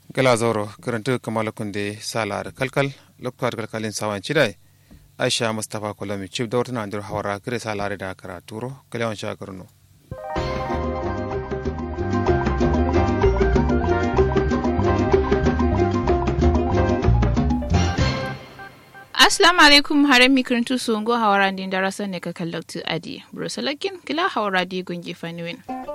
gala zoro karanta kamala kunde salar kalkal lokar kalkalin sawan chidai aisha mustapha kolami chief da wata nandir hawara kire salare da karaturo kalewan shakarno Assalamu alaikum haren mikarantu su ngo hawara din darasa ne ka kallaktu adi. Brusalakin kila hawara di gungi fanuwin.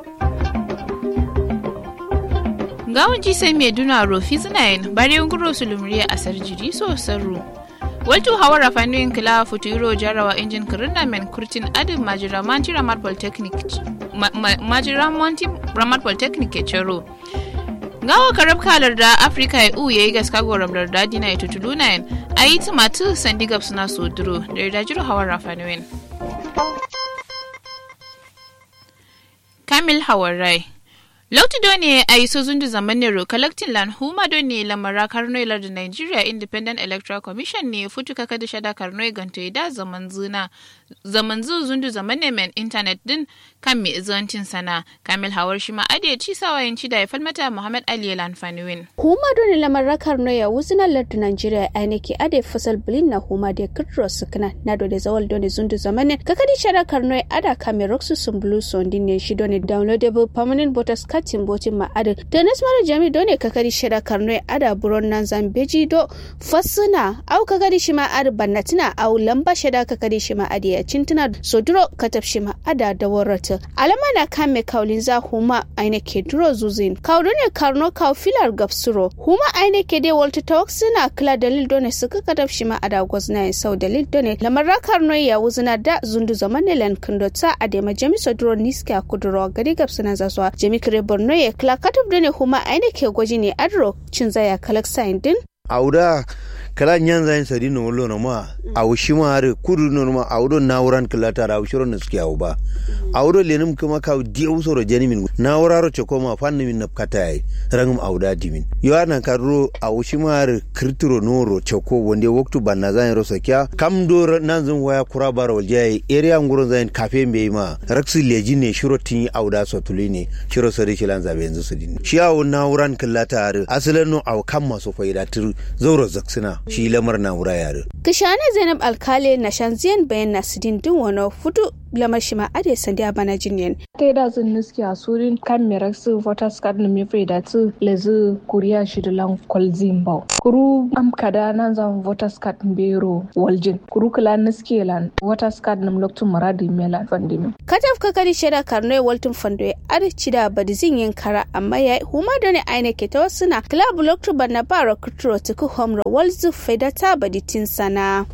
Gawon ji sai mai duna rofi zinayen bari nguro su lumriya a sarjiri so sarru. Waltu hawara fanuwin kila futuro jarawa injin kirina men kurtin adin majira manti ramar polytechnic majira manti ramar polytechnic ke cero. gawa karab kalar da afirka ya uye yi gaska goram da dadi na ita tuluna yin a yi tumatu sandigab suna soduro da ya dajiro hawan rafanuwin kamil hawan rai Lauti doni a yi sozun da zaman nero collecting land huma doni lamara karno ilar da Nigeria Independent Electoral Commission ne futu kaka da shada karno ganto da zaman zuna zaman zu zundu zaman ne men internet din kan mi izantin sana Kamil Hawar shi ma ade ci sawayin ci da ya falmata Muhammad Ali Lan Fanuwin. Huma doni lamara karno ya wuzina lar da Nigeria ainiki ade fasal bilin na huma da kudro sukna na do da zawal doni zundu zaman ne kaka da shada karno ada kame roxu sumbulu sondin ne shi doni downloadable permanent voters katin botin ma'adin da nasmara jami dole kakari shida karno ada buron nan zambeji do fasuna au kakari shi ma'ad bannatina au lamba shida kakari shi ma'ad ya cintuna soduro katab shi ma'ada da warata alama na kame kaulin za huma aine ke duro zuzin kaudu ne karno kau filar gapsuro huma aine ke de walta tawak suna kila dalil done suka katab shi ma'ada gwazna ya sau dalil done lamarra karno ya wuzina da zundu zaman ne lan kundota adema jami soduro niska kuduro gari gapsuna zaswa jami kire borno ya kila katab da ne kuma aina ke gwaji ne adro cin zaya kalak sayin din auda kala nyan zain sadi no lo no ma aw shima are kudu no ma awdo nawran kala ta raw shiro no ski awba awdo lenum kuma ka diu soro jeni min nawraro ce koma fanni min nap katai rangum awda dimin yana karro aw shima are kirtiro noro ce ko wonde waktu banna zain ro sakya kam do nan zun waya kura baro jai area nguro zain kafe mbe ma raksi leji ne shiro tin awda so tulini shiro sari shilan zabe yanzu su din shi aw nawran kala ta are asalan no aw kam maso faida tur zauro zaksina shi lamar na wura yare. Kishana Zainab Alkale na shanziyan bayan Nasidin din wani fudu lamar shi ma ade sandiya bana jinyen. Ta da zan niski a surin kan merak su voters card na mefe da tu lezu kuriya shi da lan kwalzin bau. Kuru am kada nan zan voters card bero waljin. Kuru kula niski lan voters card na mloktun maradi melan fandimi. Kataf kakari sheda karnoy waltun fandoye adi cida badizin yin kara amma ya huma da ne aine ke ta wasu na kila buloktu banna bara kuturo tuku homro walzu fedata baditin sana.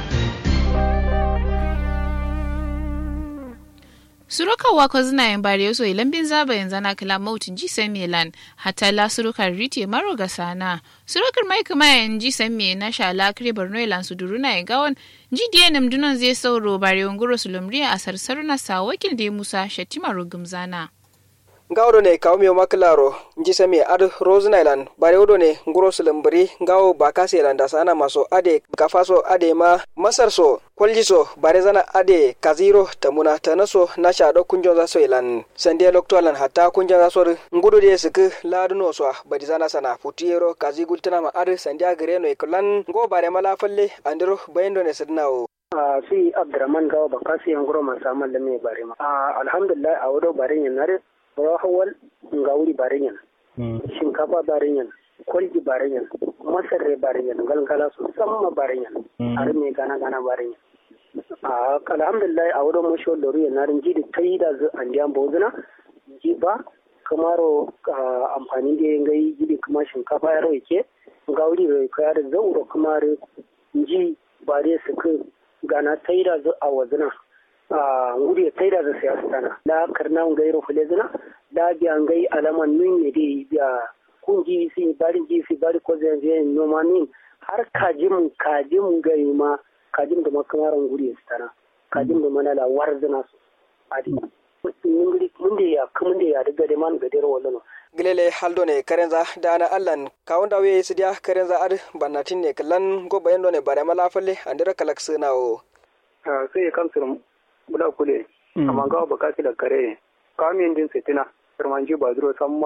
suruka wako zina yin bari yaso ilambin zaba yanzu na kila mautin ji san milan hatta la surukar rite maro ga sana surukar mai kuma yan ji san me na shala kire borno ilan su duruna ya gawon ji diya nam dunan zai sauro bari wanguro su lumriya a sarsaru na sa wakil da musa shatima rugum zana. gawdo ne kawo miyo maklaro nji sami ad rose island bare wodo ne nguro sulumbri gawo bakasi island sana maso ade kafaso ade ma masar so kolji so bare zana ade kaziro tamuna tanaso na shado kunjon za so ilan sande loktolan hatta kunjon za so ngudo de sik laduno so badi zana sana futiyero kazi gultana ma ad sande agre no ikulan go bare mala falle andiro bayendo ne sidnawo a si abdurrahman gawo bakasi nguro masamal me bare ma alhamdulillah a wodo bare nare rahawal nga wuri barinyan shinkafa barinyan kwalji barinyan masarre barinyan galgala su samma barinyan har me gana gana barinyan a alhamdulillah a wurin mashi wadda ruwa na rinji da ta yi da zu an diyan bozuna ji ba kamaro amfani da yin gai gidi kuma shinkafa ya rai ke ga wuri rai kaya da zauro kuma ji ba dai su gana ta yi da zu a wazuna nguri ta da da siyasa tana da karna ngai ro fule zina da biya ngai alaman nun ne dai biya kunji si bari ji si bari ko zan je no manin har kajim kajim gai ma kajim da makamaran nguri tana kajim da manala war zina su adi nguri mun da ya kuma da ya daga da man gadar wallo gilele haldo ne karenza dana allan kawunda we sidia karenza ad bannatin ne kallan go bayendo ne bare mala falle andira kalak sunawo sai kamsir bula kule amma ga ba kasi da kare kamin din sitina firmanji ba duro san ma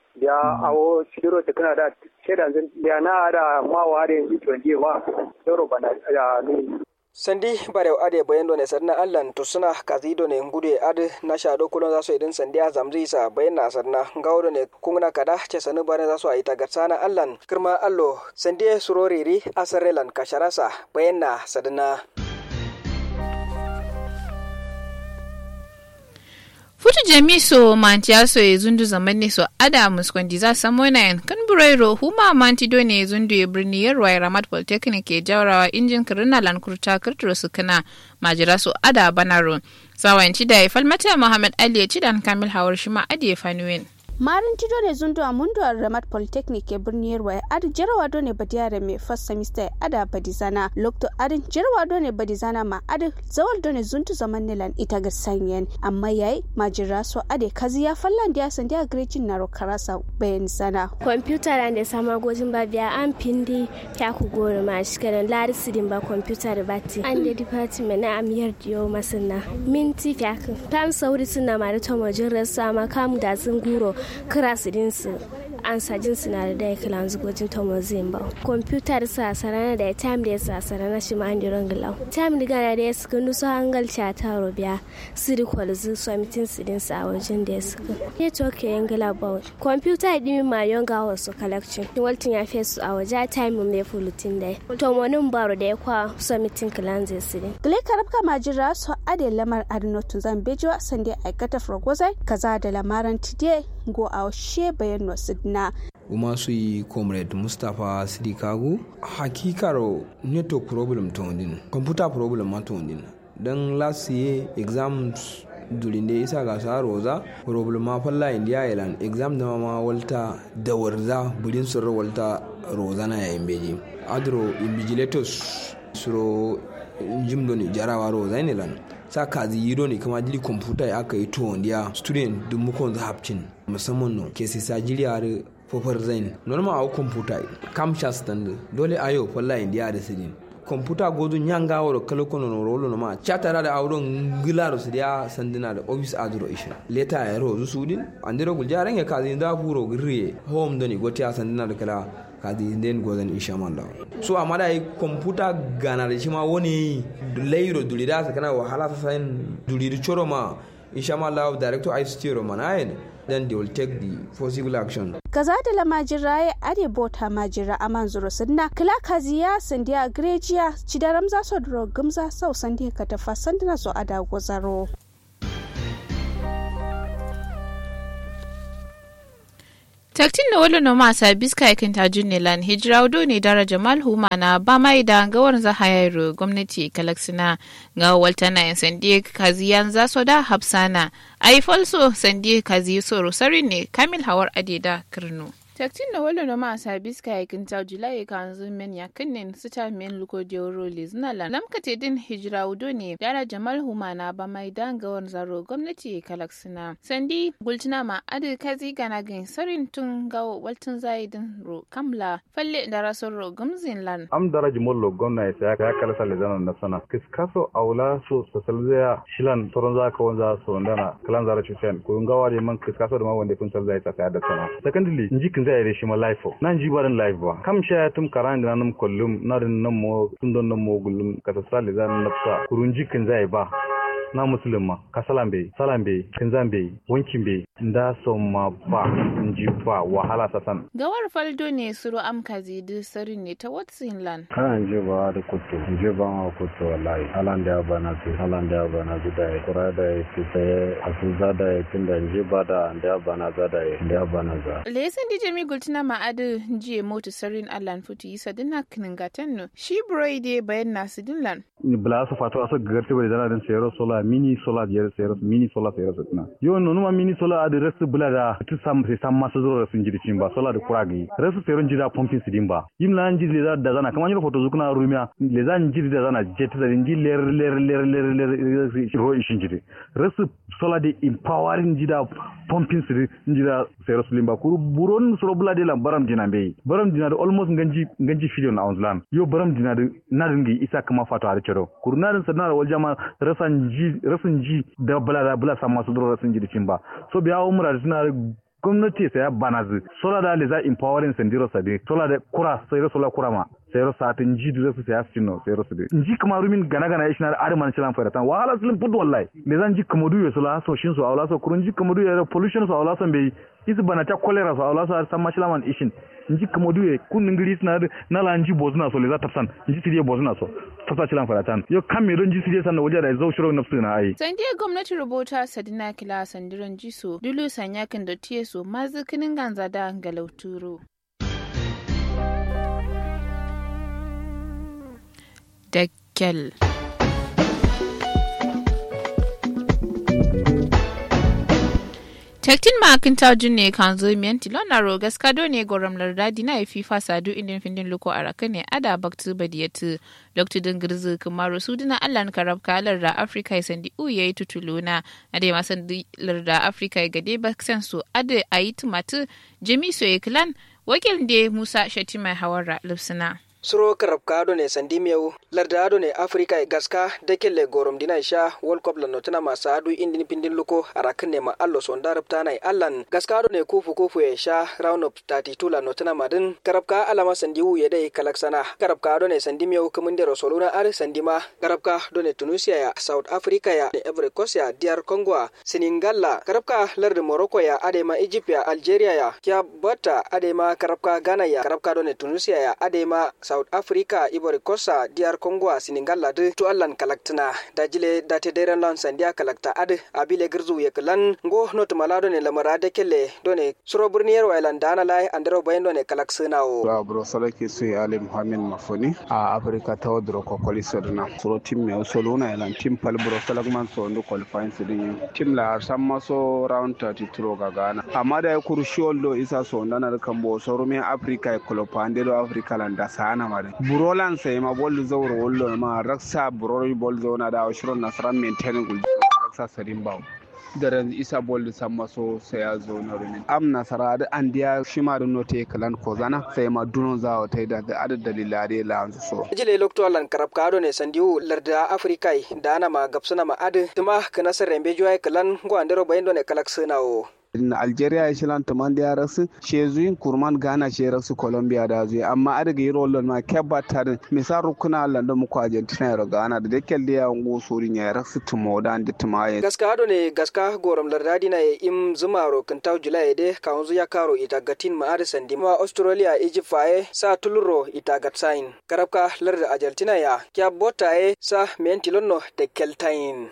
biya awo sidiro ta kana da shedan zan biya na da mawa da yanzu to je ma doro bana ya ni sandi barew ade bayendo ne sarna allan to suna kazido ne ngude ade na shado kulon zaso idin sandi a zamzi sa bayanna sarna gawdo ne kungna kada ce sanu bare zaso a ita garsana allan kirma allo sandi suroriri asarelan kasharasa bayanna sadana futu jami so manti so e zundu zamani so ada muskondi za samona yan kan burairo huma manti do ne zundu e birni yarwa ramat polytechnic ke jawrawa injin kirina lan kurta kirtiro su kana majira so ada banaro sawanci da ya falmata muhammad ali ya ci dan kamil hawar shi ma adi ya fanuwen marin tido ne zundu a mundu a ramat polytechnic ke birni yarwa adi jarawa do ne badiyare mai first semester ada badizana lokto adin jarawa do ne badizana ma adi zawal do ne zundu zaman nilan ita ga sanyen amma yayi majira so ade kazi ya fallan dia san dia grecin naro karasa bayan sana computer ran da sama gojin ba biya an pindi ta ku gore ma shi kadan lari sidin ba computer da bati an da department na amiyar diyo masana minti fiyakin tan sauri suna ma da tomajin rasa ma kamu da zunguro kira su dinsu an sajin suna da dai kilan zugojin tomozin ba computer sa sarana da time da sa sarana shi ma an diron gilau time da gana da ya suka nusu hangal cha ta robiya siri kwalzu so mitin su din sa wajen da ya suka ya toke yan gila ba computer din ma yon ga wasu collection waltin ya fesu a waje time mai fulutin da tomonin baro da ya kwa so mitin kilan zai su din gile karabka majira so ade lamar adnotu zan bejo sande aikata frogozai kaza da lamaran tide go a she bayan wasu na uma su yi comrade mustapha sidikagu hakikaro network problem to din computer problem ma to din don last year exams durin da isa ga sa roza problem ma falla india island exam da ma walta da warza budin sirra walta roza na yayin beji adro invigilators suro jimdo ni jarawa roza ne lan sa kazi yiro ne kama dili computer ya aka yi to wanda student duk mukon zahabcin musamman no ke sai sajiriya da fofar zain normal a computer kam stand dole ayo falla india da sidin computer gozu nyanga woro kala kono no rolo no ma chatara da awron gilaro su dia sandina da office adro ishin leta ya rozu sudin andiro gul jaran ya kazi da furo griye home doni goti a sandina da kala kazi den gozan insha Allah so amma da computer gana da shi ma woni leiro dulida sa kana wahala sa sain dulidi choro ma insha Allah director ICT ro manayin then they will take the possible action. Kaza da la majira ya are bota majira a manzuro sunna kila kaziya sandiya grejiya cidaram za su duro gumza sau sandiya ka tafa sandina so ada gozaro. taktin da wala no masa biska yakin tajun ne lan hijira wado ne dara jamal huma na ba mai da gawar za hayar gwamnati kalaksina ga walta na yan sandi kaziyan za so da hafsana ai falso sandi kazi so sari ne kamil hawar adeda kirno taktin da wala no masa biska yakin ta julai kan zumen ya kinnin sita men luko joro lizna lan lamkate din hijira wado ne dara jamal huma na ba mai da gawar zaro gwamnati kalaksina sandi gultina ma adi kazi gana gin sarin tun gawo waltun zaidin ro kamla falle da rasun ro gumzin lan am daraji mollo gomna ya ya kala sale zana na sana kiskaso aula so sasalzaya shilan toron za ka wanza so ndana kalan zara chusen ko ngawa de man kiskaso da ma wanda kun salzaya ta da sana secondly inji kin zai reshi ma life nan ji barin life ba kam sha tum karan da nan kullum na din nan mo tun don nan mo gullum ka sale zana nafsa kurun jikin zai ba na musulun ma ka salam bai salam bai kinzan bai wankin bai nda so ma ba nji ba wahala sasan gawar faldo ne suru amka zidu sari ne ta watsin lan kana nji ba da kutu nji ba ma kutu wallahi halan da ba na su halan da ba na su da ya kura da ya fi sai a su za da ya tun da nji ba da da ba na za da ya da ba na za lesan dije mi gultina ma adu nji motu sarin allan futu yisa dinna kiningatan no shi broide bayan nasu dinlan bla su fatu aso garti bari dana den sayro sola mini sola jer sayro mini sola sayro sutna yo no numa mini sola ade resu bula da tu sam se sam masu zoro sun jiri cimba sola da kuragi resu sayro jira pumping sidin ba yim la jiri da da zana kamar foto zukuna rumia le zan jiri da zana jet da ndi ler ler ler ler ler ro ishin jiri resu sola de empowering jida pumping sidin jira sayro sulimba kuru buron soro bula de la baram dina be baram dina da almost nganji nganji fillion ounce lan yo baram dina da nadingi isa kama fatu a ciro kurnarin sanar wal jama rasan ji rasan ji da bala da bala sama su duro rasan ji dikin ba so biya umra da suna gwamnati sai ya banazi sola da leza empowering sendiro sade sola da kura sai sola kura ma sayro sati nji du refu saya sino sayro sude nji kama rumin gana gana ish na ar man chilan fara tan wahala slim pud wallahi le zan ji kama du so la so shin so awla so kurun ji kama du ya pollution so awla so be isi bana ta cholera so awla so ar san mashila man ishin nji kama du kun ngiri na na la nji bozuna so le za tapsan nji sidiye bozuna so tafsa chilan fara tan yo kam me don ji sidiye san waje da zo shiro nafsu na ai san dia gwamnati rubuta sadina kila sandiran jiso dulu sanya kan da tiye so mazikinin ganza da galauturo da kyal. tektin makin tajun ne kan zo miyan tilon na rogas kado ne goram lardadi na ifi sadu indin findin luko a raka ne ada baktu badiyatu dr dingirzi kumaro su dina allan karab kalar da afirka ya sandi u ya yi tutuluna a dai masan larda afirka ya gade baksan su ada a yi tumatu jami soye kilan wakil da musa shatima hawara lipsina. suro karab kaado ne sandi miyau lardado ne afrika e gaska dekelle gorom dina sha world cup lan notuna ma saadu indin pindin luko arakin ne ma allo son darab tana e allan gaskado ne kufu kufu e sha round of 32 lan notuna ma din karab ka alama sandi wu yedai kalaksana karab kaado ne sandi miyau kumun de rosoluna ar sandi ma karab ka do ne tunisia ya south africa ya ne ivory coast ya dr congo senegala karab ka lardi morocco ya adema egypt ya algeria ya kya bata adema karab ka ghana ya karab ka do ne tunisia ya adema south africa ivory coast dr congo senegal ladu to allan kalaktina dajile date deren lan sandia kalakta ad abile girzu yeklan go not malado ne lamara de kelle done suro burniyar wailan dana lai andero bayan done kalak sinawo ba bro salake su ali muhammed mafoni a africa ta wadro ko koli sodna suro tim me soluna elan tim pal bro salagman so ndo qualifying sidin tim la samma so round 33 ga gana amma da ya kuru shioldo isa so ndana kambo so rumi africa e kolopande do africa landa sana ana mare burolan sai ma bol zawro wollo ma raksa burori bol zona da shiron nasran maintain gul raksa sarin bawo daren isa bol samma so sai ya zo na rumin am nasara da an diya shi ma dun note kalan ko zana sai ma dunon za ta da adad dalilare la an so jile lokto lan karab kado ne sandiu larda afrika da ana ma gapsuna ma ad tuma kana sarembe joy kalan go andero bayendo ne kalak sunawo in algeria ya shilan tuman da ya rasu shezuyin kurman ghana she rasu colombia da zuwa amma a daga yi rolon ma kebba tarin misal rukuna landa muku argentina ya ghana da dake da ya ngo sorin ya rasu tumo da andi tumaye gaska hado ne gaska gorom lardadi na ya im zuma ro kintau julai de kawunzu ya karo ita gatin ma ada sandi ma australia egypt faye sa tuluro ita gatsain karabka larda argentina ya kya botaye sa mentilonno da keltain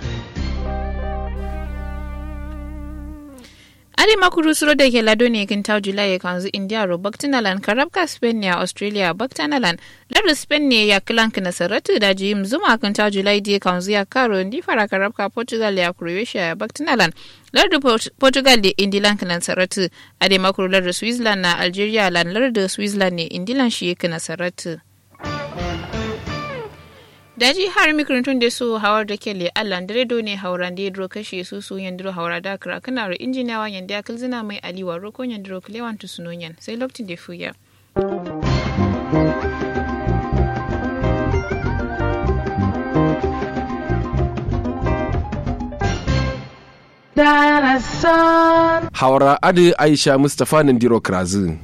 Ade makuru suro da ke lado ne kin tau Julai ya kanzu India ro Baktinalan karabka Spain ne a Australia Baktinalan lar Spain ne ya kilan kana saratu da jim zuma kan tau Julai da kanzu ya karo ndi fara karabka Portugal ya Croatia ya Baktinalan lar da Portugal da Indilan kana saratu ade makuru lar da Switzerland na Algeria lan lar da Switzerland ne Indilan shi kana saratu. daji har mikrintun da su hawar da kele allan dare do ne hauran da yadro kashe su su yandiro haura da kira kana ro injiniyawa yanda ya kalzina mai aliwa roko yandiro kilewan tu sunonyan sai lokacin da fuya. Haura Adi Aisha Mustapha Nandiro Krazin.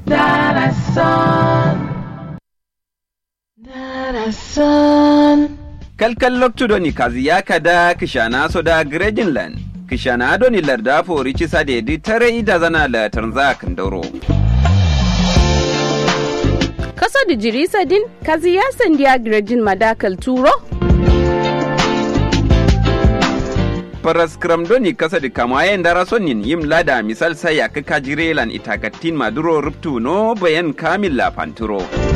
kalkal loktudoni kazi yakada kishana soda grejinland kishana doni larda fori cisa dedi tare ida zana la tanza kandoro kaso da jirisa din kazi ya sandiya grejin madakal turo paras doni kasa di kamayen dara sonin yim lada misal saya kaka jirelan itakatin maduro ruptu no bayan kamil la panturo